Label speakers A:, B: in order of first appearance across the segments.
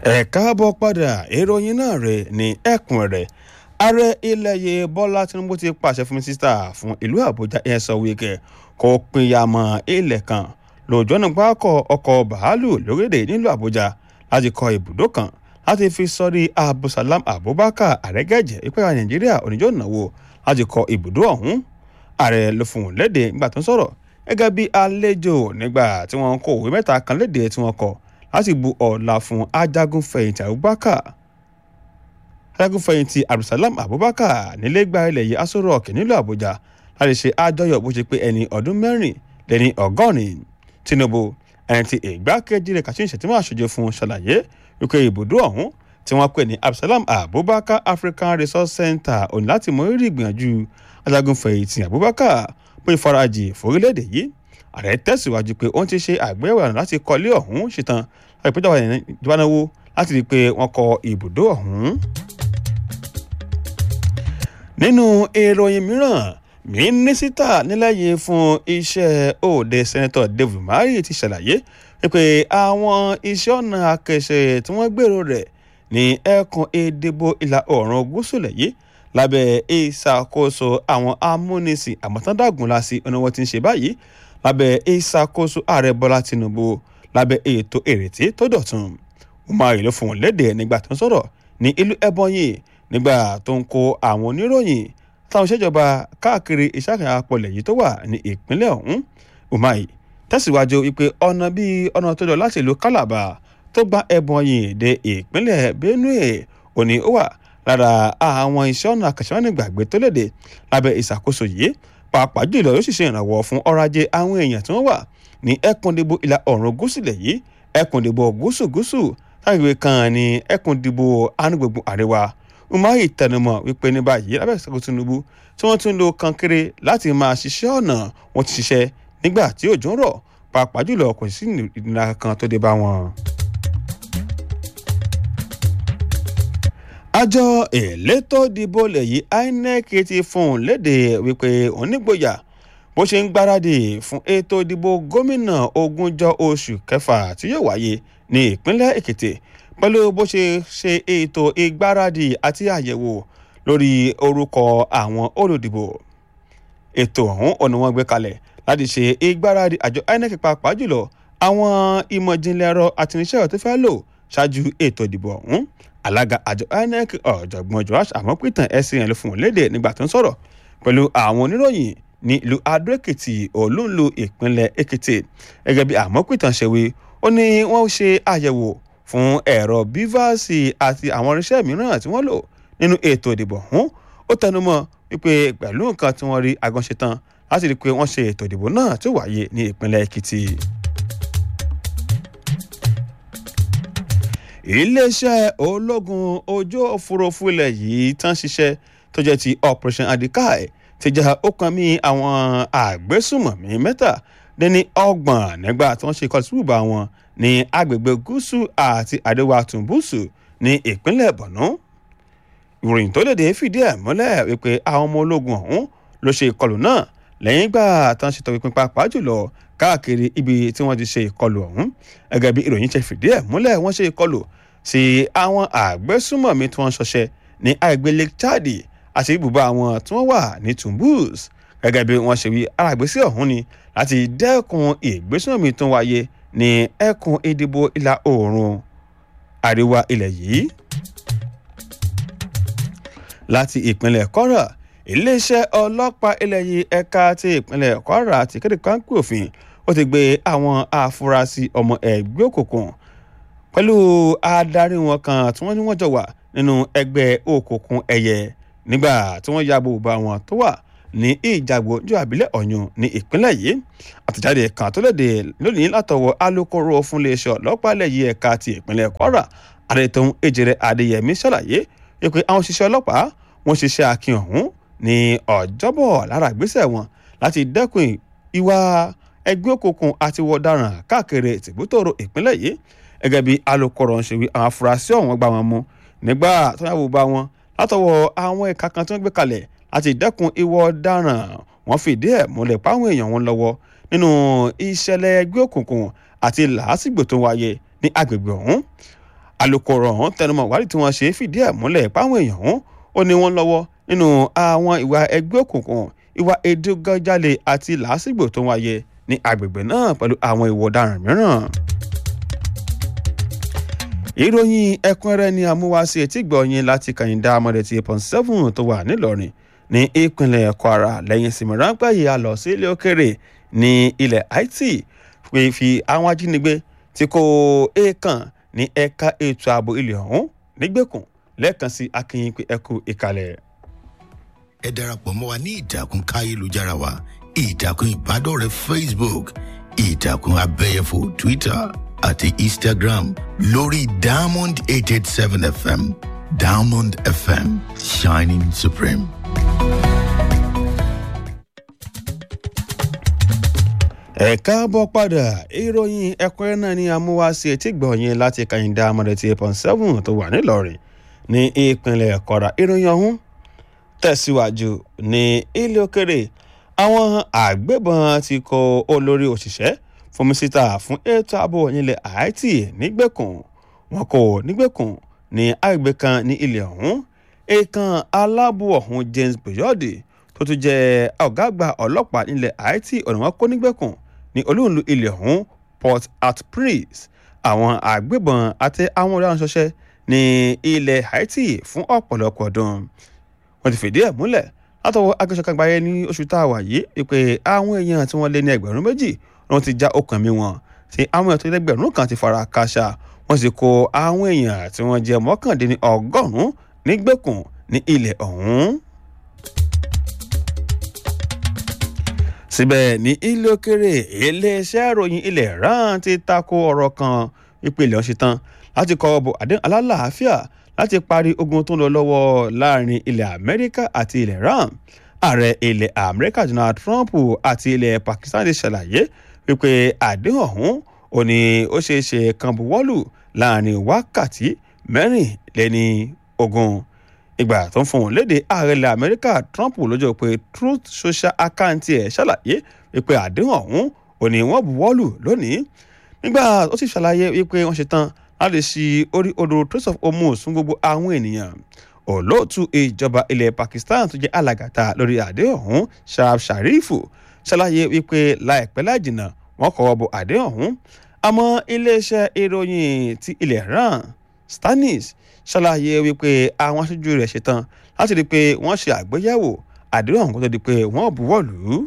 A: ẹ káàbọ̀ padà ìròyìn náà rẹ̀ ní ẹ̀kún rẹ̀ ààrẹ ilẹ̀ yìí bọ́lá tinubu ti pàṣẹ fún mínísítà fún ìlú àbújá ẹ̀sọ́ wíkẹ́ kó pinyàmọ́ ilẹ̀ kan lójú ọ̀nà pákọ̀ ọkọ̀ bàálù lórílẹ̀ nílùú àbújá láti kọ́ ibùdó kan láti fi sọ́rí abdulsalam abubakar àrẹ́gẹ́jẹ́ ìpẹ́yà nàìjíríà oníjọ́ ìnáwó láti kọ́ ibùdó ọ̀hún ààrẹ ló fún un léde nígbà tó ń sọ̀rọ̀ gẹ́gẹ́ bí àlejò nígbà tí wọ́n kó òwe mẹ́ta kan léde tí wọ́n kọ láti bu ọ̀la fún ajagunfẹ̀yìntì abubakar ajagunfẹ̀yìntì abdulsalam abubakar nílé gba ilẹ̀ yìí aṣọ rock nílùú àbújá láti ṣe àjọyọ̀ bó ṣe pé ẹni ọdún mẹ́rin lẹ́ni ọgọ́rin tinubu ẹni tí ìgbákejì rẹ̀ kàṣí ìṣẹ̀tìmọ̀ àṣojú fún ṣàlàyé wípé ibùdó ọ̀hún tí wọ́n pè ní abdulsalam abubakar african resource center òní láti mọ rírì ìgbìyànjú ajagunfẹ̀yìntì abubakar pé ìfarajì forílẹ̀-èdè yìí ààrẹ tẹ̀síwájú pé òun ti ṣe àgbéyẹ̀wò àná láti kọ́lé ọ̀hún ṣetán láti péjọba ìjọba náwó láti rí i pé wọ́n kọ́ ibùdó ọ̀hún. nínú ìròyìn mìíràn mínísítà nílẹ̀yìn fún iṣẹ́ òde sẹ́nẹ́tọ̀ david umahi ti ṣàlàyé pé àwọn iṣẹ́ ọ̀nà akẹ́ṣẹ́ tí wọ́n gbèrò rẹ̀ ní ẹkùn ìdìbò ìlà oòrùn gúúsù lẹ́yìn lábẹ́ ìṣàkóso àwọn amúnisìn àmọ̀tándágúnlá sí ọ̀nà wọn ti ń ṣe báyìí lábẹ́ ìṣàkóso ààrẹ bọ́lá tinubu lábẹ́ ètò ìrètí tó dọ̀tun umahi ló fún un léde nígbà tó ń sọ̀rọ̀ ní ìlú ẹbọnyì nígbà tó ń kó àwọn oníròyìn táwọn ìṣèjọba káàkiri ìṣàkàyà apọ̀lẹ̀ yìí tó wà ní ìpínlẹ̀ ọ̀hún umahi tẹ̀síwájú wípé ọ̀nà bíi ọ̀nà tó lọ láti ìlú calabar tó gba ẹbọnyì dé ìpínlẹ̀ benue òní ó wà lára àwọn iṣẹ́ ọ̀nà àkàṣẹ́wánìgbàgbé tó léde lábẹ́ ìṣàkóso yìí pàápàá jùlọ yóò sì ṣe ìrànwọ́ fún ọrọ̀ ajé àwọn èèyàn tí wọ́n wà ní ẹkùndìbò ìlà oòrùn gúúsù lẹ̀ yìí ẹkùndìbò gúúsù gúúsù tágbègbè kan ní ẹkùndìbò anúgbègbè àríwá umahi tẹnumọ́ wípé ní báyìí lábẹ́ ìṣàkóso tinubu tí wọ́n tún lo kankéré láti máa ṣiṣẹ́ ọ̀nà wọn ti ṣiṣẹ́ nígbà tí òjò ń rọ̀ pàápàá jùlọ kò sí ìnira kan tó dé bá wọn. àjọ elétò ìdìbò lẹ́yìn inec ti fún un léde wípé onígboyà bó ṣe ń gbáradì fún ètò ìdìbò gómìnà ogúnjọ́ oṣù kẹfà tí yóò wáyé ní ìpínlẹ̀ èkìtì pẹ̀lú bó ṣe ṣe ètò ìgbáradì àti àyẹ̀wò lórí orúkọ àwọn olùdìbò ètò ọ̀hún ọ̀nà wọn gbé kalẹ̀ láti ṣe ìgbáradì àjọ inec pàápàá jùlọ àwọn ìmọ̀ ìjìnlẹ̀ ẹ̀rọ àtìníṣẹ́ tó fẹ́ lò ṣáájú ètò ìdìbò ọ̀hún alága àjọ inec ọ̀jọ̀gbọ́n joash àmọ́pìtàn ẹ̀sìn ẹ̀ ló fún un léde nígbà tó ń sọ̀rọ̀ pẹ̀lú àwọn oníròyìn ní ìlú adó-èkìtì olúńlò ìpínlẹ̀ èkìtì gẹ́gẹ́ bí àmọ́pìtàn ṣe wí ó ní wọ́n ṣe àyẹ̀wò fún ẹ̀rọ bíváàsì àti àwọn irinṣẹ́ mìíràn tí wọ́n lò nínú ètò ìdìbò ọ̀hún ó tẹnumọ́ wípé pẹ̀lú nǹkan tí wọ́n rí agánṣe tán láti rí i pé wọ́n ṣe ètò ìdìbò náà tó wáyé ní ìpínlẹ̀ èkìtì. iléeṣẹ́ ológun ojú òfurufú ilẹ̀ yìí tán ṣiṣẹ́ tó jẹ́ ti operation adikai ti jà ọkàn mi àwọn àgbésùmọ̀mí mẹ́ta dẹ́ni ọgbọ̀n nígbà tí wọ́n ṣe ìkọlù síbùbà wọn ní agbègbè gúúsù àti àríwá tùǹbùsù ní ìpínlẹ̀ borno ìròyìn tó léde fìdí ẹ̀ múlẹ̀ wípé àwọn ọmọ ológun ọ̀hún ló ṣe ìkọlù náà lẹ́yìn ìgbà tán ṣètò ìpín pàápàá jùlọ káàkiri ibi tí wọ́n ti ṣe ìkọlù ọ̀hún gẹ́gẹ́ bí ìròyìn ṣe fìdí ẹ̀ múlẹ̀ wọ́n ṣe ìkọlù sí àwọn àgbésùmọ̀mí tí wọ́n ń ṣọṣẹ́ ní àgbẹ̀ lake chad àti ibùba àwọn tí wọ́n wà ní tumbus gẹ́gẹ́ bí wọ́n ṣe wí alágbèsí ọ̀hún ni láti dẹ́kun ìgbésùmọ̀mí tó wáyé ní ẹkùn ìdìbò ìlà oòrùn àríwá ilẹ̀ yìí. láti ìpínlẹ̀ kwara iléeṣẹ́ ọlọ́pàá ilẹ̀ yìí ẹ̀ka ti ìpínlẹ̀ kwara ti kéde káńpì òfin ó ti gbé àwọn afurasí ọmọ ẹgbẹ́ òkùnkùn pẹ̀lú adarí wọn kan tí wọ́n ní wọ́n jọ wà nínú ẹgbẹ́ òkùnkùn ẹ̀yẹ nígbà tí wọ́n yàbò bá wọn tó wà ní ìjàgbó ju àbílẹ̀ ọ̀yún ní ìpínlẹ̀ yìí àtẹ̀jáde kan tó léde lónìí látọwọ́ alūkkóró fún iléeṣẹ́ ọlọ́pàá ilẹ̀ yìí ẹ̀ka ti ìpínlẹ̀ kwara adétòun ejere adéyẹmí ṣàlàyé pé àwọn òṣìṣẹ́ ọlọ́pàá wọn ṣiṣẹ́ akin ọ̀hún ní ọjọ́bọ̀ lára ìgbésẹ̀ wọn láti dẹ́kun ìwà ẹgbẹ́ òkùnkùn àti wọ̀daràn káàkiri tìbútòrò ìpínlẹ̀ yìí gẹ́gẹ́ bí alūkkóró ń ṣe wí àwọn afurasí ọ̀hún gbá wọn mú nígbà tó yàgò bá wọn látọwọ́ àwọn ẹ̀ka kan tí wọ́n gbé kalẹ̀ láti dẹ́kun ìwà ọ̀daràn wọ́n fìdí ẹ̀ múlẹ̀ páwọn èèyàn wọn lọ́wọ́ nínú ìṣẹ̀lẹ̀ ẹgbẹ́ òkùnkùn àti làásìgbò tó wáyé ní agbègbè ọ̀hún alūkkóró ọ̀hún tẹnumọ́ ìwádìí tí wọ́n ṣe fìdí ẹ̀ múlẹ̀ páwọn èèyàn ọ̀hún ó ní wọ́n lọ́wọ́ nínú àwọn ìwà ẹgbẹ́ òkùnkùn ìwà èdègànjalè àti làásìgbò tó wáyé ní agbègbè náà pẹ̀lú àwọn ìwà ọ̀daràn mìíràn. ìròyìn ẹ̀kúnrẹ́rẹ́ ni amúwáṣe etí gbọ̀nyìn láti kàyìndà amọ̀dẹ̀tì pọ̀n seven tó wà nílọrin ní ìpínlẹ̀ kwara lẹ́yìn ìsinmi ráńpẹ́ yìí a lọ sí ilé òkèrè ní ilẹ̀ haiti pé fi àwọn ajínigbé tí kò èèkàn ní ẹ̀ka ètò ààbò ilẹ̀ ọ̀hún nígbèkùn lẹ́ẹ̀kan sí akínyìn pé ẹkú ìkàlẹ̀.
B: ẹ darapọ̀ mọ́ wa ní ìtàkùn káyélujára wa ìtàkùn ìbádọ́rẹ̀ẹ́ facebook ìtàkùn abẹ́yẹfò twitter àti instagram lórí diamond eight eight seven fm diamond fm shining supreme.
A: ẹ káàbọ̀ padà ìròyìn ẹ̀kúnrẹ́ náà ni amúwáṣe etí gbọ̀nyìn láti kàyìndà amọ̀dẹ̀tì pọ̀n seven tó wà nílọrin ní ìpínlẹ̀ kọ́ra ìròyìn ọ̀hún tẹ̀síwájú ní ilé òkèrè àwọn àgbébọn ti kó olórí òṣìṣẹ́ fún mísítà fún ètò ààbò nílẹ̀ haiti nígbèkùn wọn kò nígbèkùn ní àgbègbè kan ní ilẹ̀ ọ̀hún èèkàn aláàbò ọ̀hún james boyode tó tún jẹ́ ọ̀gá àgbà ọlọ́pàá nílẹ̀ haiti ọ̀nà wọn kó nígbèkùn ní olóòlù ilẹ̀ ọ̀hún port at prince àwọn àgbébọn àti àwọn ọ̀daràn ṣọṣẹ́ ní ilẹ̀ haiti fún ọ̀pọ̀lọpọ̀ ọdún wọ́n ti fìdí ẹ̀ múlẹ̀ látọwọ́ agbésọ̀kan gbáyé ní oṣù tá a wà yìí pé àwọn èèyàn tí wọ́n lé ní ẹgbẹ̀rún méjì wọ́n ti já okùn mi wọn tí àwọn èèyàn tó lẹ́gbẹ̀rún kan ti fara káṣá wọ́n sì kó àwọn èèyàn tí wọ́n jẹ́ mọ́kàndínní ọgọ́rùn-ún nígbèkùn ní ilẹ̀ ọ̀hún. síbẹ̀ ní ilé òkèrè iléeṣẹ́ ìròyìn ilẹ̀ iran ti tako ọ̀rọ̀ kan ìpìlẹ̀ ọ̀ṣẹ̀ tán láti kọ ọ̀bọ̀ àdéhùn alálàáfíà láti parí ogun tó ń lọ lọ́wọ́ láàrin ilẹ̀ amẹ́ríkà àti ilẹ̀ iran ààrẹ ilẹ̀ amẹ́ríkà donald trump àti ilẹ̀ pakistan ti ṣàlàyé wípé àdéhùn ọ̀hún ò ní ó ṣeé ṣe kan buwọ́lù láàrin wákàtí mẹ́rìnlélẹ́ni ogun ìgbà tó ń fún un léde ààrẹ ilẹ̀ amẹ́ríkà trump lọ́jọ́ pé truth social account ẹ̀ ṣàlàyé wípé àdéhùn ọ̀hún ò ní wọ́n buwọ́lù lónìí nígbà ó sì ṣàlàyé wípé wọ́n ṣe tán láti ṣí orí odò trace of hormuz fún gbogbo àwọn ènìyàn olóòtú ìjọba ilẹ̀ pakistan tó jẹ́ alàgàtà lórí àdéhùn ọ̀hún sharaf sharifu ṣàlàyé wípé láìpẹ́ láìjìnà wọ́n kọ́wọ́ bọ àdéhùn ọ̀hún àmọ́ iléeṣẹ́ ìròyìn ti ilẹ̀ iran stanis ṣàlàyé wípé àwọn aṣojú rẹ̀ ṣetán láti rí i pé wọ́n ṣe àgbéyẹ̀wò àdéhùn ọ̀hún kó tó di pé wọ́n buwọ́ lù ú.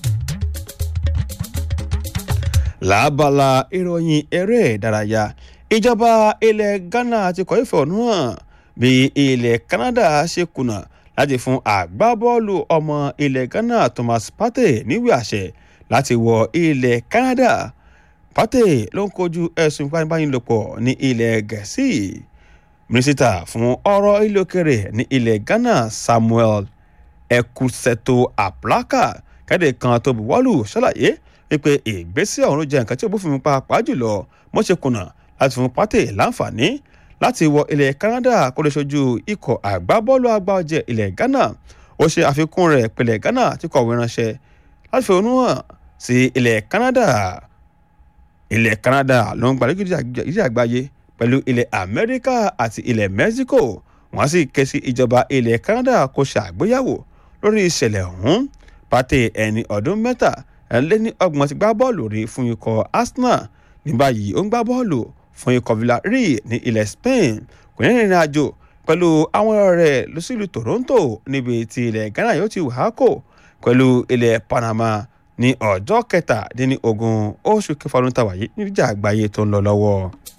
A: lábala ìròyìn eré ìdárayá ìjọba ilẹ̀ ghana ti kọ́ ìfẹ̀hónú hàn bí ilẹ̀ canada ṣe kùnà láti fún àgbábọ́ọ̀lù ọmọ ilẹ̀ ghana thomas partey níwèé àṣẹ láti wọ ilẹ̀ canada partey ló ń kojú ẹ̀sùn ìpanibánilòpọ̀ ní ilẹ̀ gẹ̀ẹ́sì mínísítà fún ọ̀rọ̀ ilé òkèrè ní ilẹ̀ ghana samuel ekuseto aplaka kéde kan tó buwọ́lù ṣàlàyé wípé ìgbésẹ̀ ọ̀hún ló jẹ́ nǹkan tí ó bófin mu pàápàá jùlọ mọ́ṣẹ́ kùnà láti fún partey láǹfààní láti wọ ilẹ̀ canada kó lè ṣojú ikọ̀ àgbábọ́ọ̀lù àgbà ọ̀jẹ̀ ilẹ̀ ghana ó ṣe àfikún rẹ̀ pẹ̀lẹ́ ghana tí kọ̀wé ránṣẹ́ láti fi onú hàn sí ilẹ̀ canada ilẹ̀ canada ló ń gbàlejò ìdí àgbáyé pẹ̀lú ilẹ̀ amẹ́ríkà àti ilẹ̀ mexico wọ́n sì ké sí ìjọba ilẹ̀ canada kó ṣàgbéyàwó lórí ìṣẹ̀lẹ̀ ọ̀hún partey ẹni ọdún mẹ́ta ẹ̀ńlẹ́ ní ọgbọ̀n ti gbá bọ́ọ̀lù rí fún ikọ̀ arsenal ní báyìí ó ń gbá bọ́ọ̀lù fún ikọ̀ villarreal ní ilẹ̀ spain kò ní ìrìn àjò pẹ̀lú àwọn ọ̀rẹ́ lọ sílùú toronto níbi tí ilẹ̀ ghana yóò ti wà á kò pẹ̀lú ilẹ̀ panama ní ọjọ́ kẹtàdínlógún oṣù kẹfà ọdún tàwa yìí níjà àgbáyé tó ń lọ lọ́wọ́.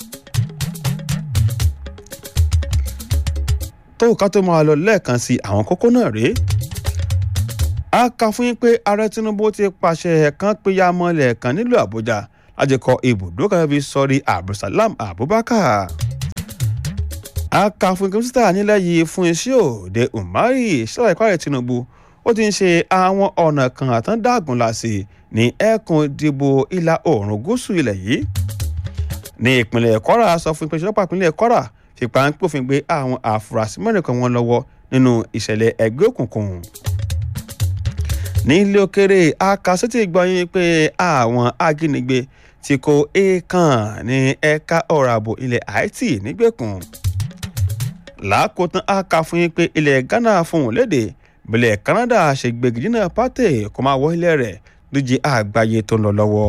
A: tó ká tó máa lọ lẹ́ẹ̀kan sí àwọn kókó náà rèé a kà fún yín pé ààrẹ tinubu ti pàṣẹ kan péyà mọ́lẹ̀ kan nílùú àbújá láti kọ ibùdó kan fi sọrí abdulsalam abubakar a kà fún kọmísítà nílẹ̀ yìí fún iṣẹ́ òde umari ṣẹlẹ̀ ìpàdé tinubu ó ti ń ṣe àwọn ọ̀nà kan àtàndágùn láṣẹ ní ẹkùn ìdìbò ìlà oòrùn gúúsù ilẹ̀ yìí ní ìpínlẹ̀ kwara sọ fún ìpínlẹ̀ ìjọba ìpínlẹ̀ kwara fipá ń pòfin gbé àwọn àfúrásì mẹ́rin kan wọn lọ́wọ́ nínú ìṣẹ̀lẹ̀ ẹgbẹ́ òkùnkùn ní ilé òkèrè akásẹ́tì gbọ́yìn pé àwọn ajínigbé tí kò èèkàn ní ẹ̀ka ọ̀rọ̀ ààbò ilẹ̀ haiti nígbèkùn làákòótán a kà fún yín pé ilẹ̀ ghana fohùn léde bílẹ̀ canada ṣe gbégidínà pàtẹ kó máa wọ ilẹ̀ rẹ̀ díje àgbáyé tó ń lọ lọ́wọ́.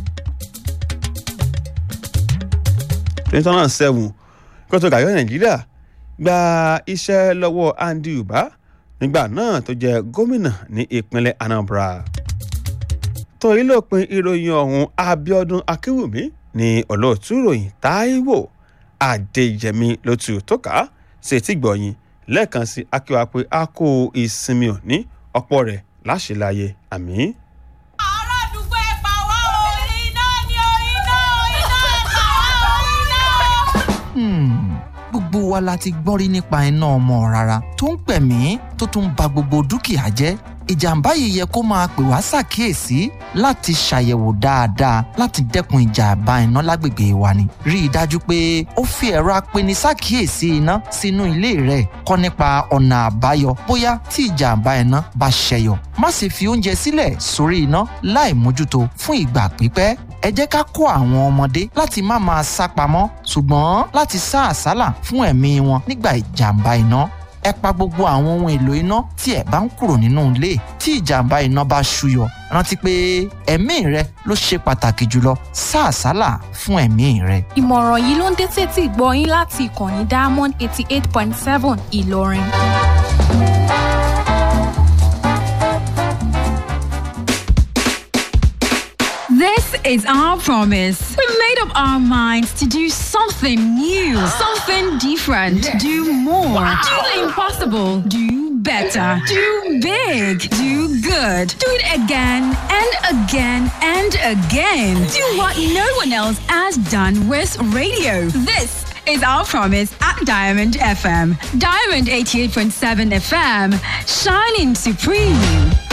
A: twenty thousand seven kótó gàyọ́ nàìjíríà gba iṣẹ́ lọ́wọ́ andy uba nígbà náà tó jẹ́ gómìnà ní ìpínlẹ̀ anambra. tó ilé-òpin ìròyìn ọ̀hún abiodun akínwùmí ní olóòtú ìròyìn taiwo adéyẹmí ló tù tó ká ṣe tí gbọ̀yìn lẹ́ẹ̀kan sí akíwá pé a kó ìsinmi òní ọ̀pọ̀ rẹ̀ láṣìláyé àmì.
C: aládùúgbò ẹ pa wá o iná ni o iná iná ẹ pa wá o iná.
D: gbogbo wa la ti gbọ́n rí nípa iná ọmọ rárá tó ń pẹ̀mí tó tún ba gbogbo dúkìá jẹ́ ìjàmbá yìí yẹ kó máa pè wá ṣàkíyèsí láti ṣàyẹ̀wò dáadáa láti dẹ́kun ìjàmbá iná lágbègbè wa ni. rí i dájú pé ó fi ẹ̀rọ apeni ṣàkíyèsí iná sínú ilé rẹ̀ kọ́ nípa ọ̀nà àbáyọ bóyá tí ìjàmbá iná bá ṣẹyọ. má sì fi oúnjẹ sílẹ̀ sórí iná láì mójútó fún ìgbà pípẹ́ ẹ jẹ́ ká kó àwọn ọmọdé láti má máa sá pamọ́ ṣùgbọ́n láti sá àsálà fún ẹ̀mí wọn nígbà ìjàmbá iná ẹ pa gbogbo àwọn ohun èlò iná tí ẹ bá ń kúrò nínú ilé tí ìjàmbá iná bá ṣúyọ rántí pé ẹ̀mí rẹ ló ṣe pàtàkì jùlọ sá àsálà fún ẹ̀mí rẹ.
E: ìmọ̀ràn yìí ló ń dé tètè gbọ́ yín láti ìkànnì diamond eighty eight point seven ìlọrin.
F: This is our promise. We made up our minds to do something new, something different, do more, do the impossible, do better, do big, do good, do it again and again and again. Do what no one else has done with radio. This is our promise at Diamond FM. Diamond 88.7 FM, shining supreme.